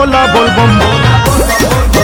बोला बोल बम बोला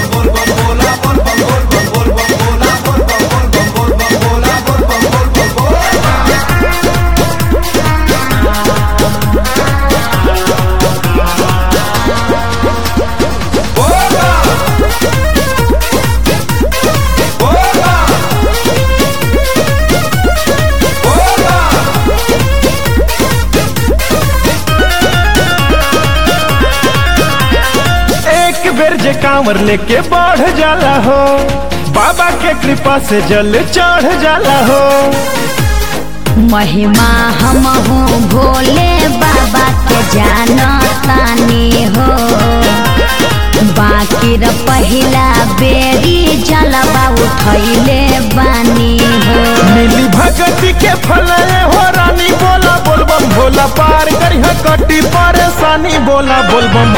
एक बेर जे कांवर लेके बढ़ जाला हो बाबा के कृपा से जल चढ़ जाला हो महिमा हम भोले बाबा के जानतानी हो बाकी र पहिला बेरी जलवा उठैले बानी हो मिली भगती के फल हो रानी बोला बोल बम भोला पार करी कटी परेशानी बोला बोल बम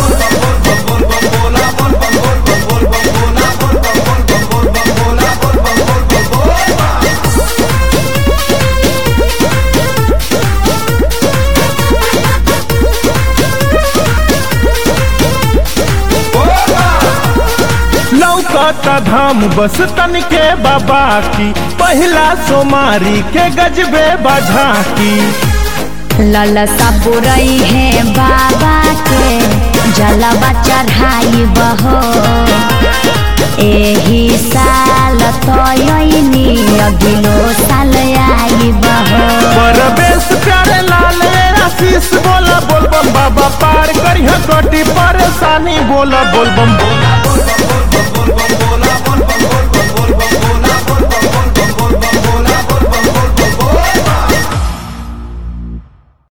लौकता धाम बस तन के बाबा की पहिला सोमारी के गजबे बाझा की ललसा बुरई है बाबा के जलवा चढ़ाई बहो एही साल तयनी अगिलो साल आई बहो परवेश प्यारे लाल आशीष बोला बोल बम बाबा पार करी कटी परेशानी बोला बोल बम बोला